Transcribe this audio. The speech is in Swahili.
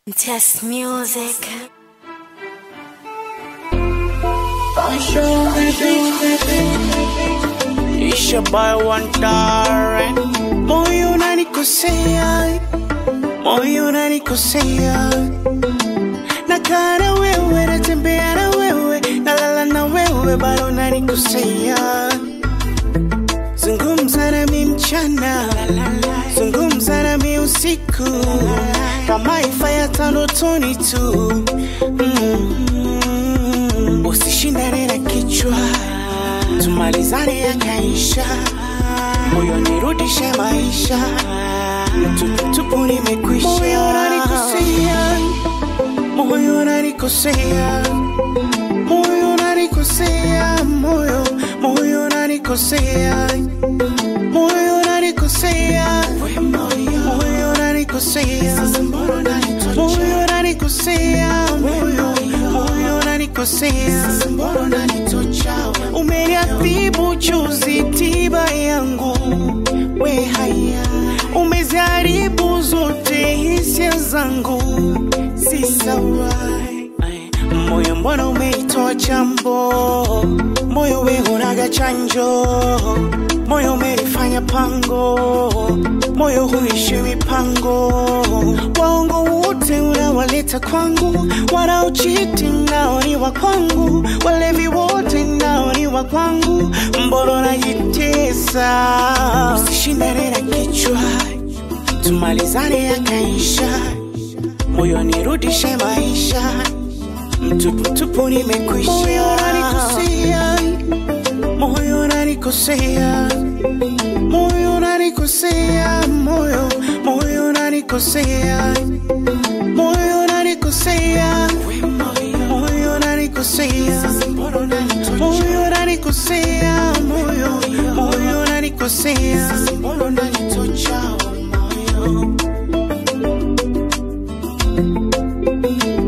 Test music. Isha by one tare Moyo unanikosea Moyo unanikosea Nakaa na wewe natembea na wewe Nalala na wewe bado unanikosea Zungumza nami mchana Zungumza nami usiku Kama ifa ya ndotoni tu mm. Usishindane na kichwa tumalizane yakaisha, moyo nirudishe maisha, tuputupu nimekwisha. Moyo unanikosea, moyo unanikosea, moyo unanikosea, moyo moyo unanikosea, moyo unanikosea, moyo unanikosea, moyo unanikosea, moyo moyo unanikosea, mbona unanitocha umeniadhibu juzi tiba yangu we haya umeziharibu zote hisia zangu si sawa moyo mbona umeitoa chambo moyo we unaga chanjo moyo umelifanya pango moyo huishi mipango waongo wote unawaleta kwangu wanaochiti nao ni wa kwangu walevi wote nao ni wa kwangu mbona najitesa usishindane na kichwa tumalizane yakaisha moyo nirudishe maisha mtuputupu nimekwisha moyo unanikosea moyo unanikosea moyo unanikosea moyo moyo unanikosea moyo unanikosea moyo unanikosea moyo unanikosea moyo moyo unanikosea mbona unanitocha moyo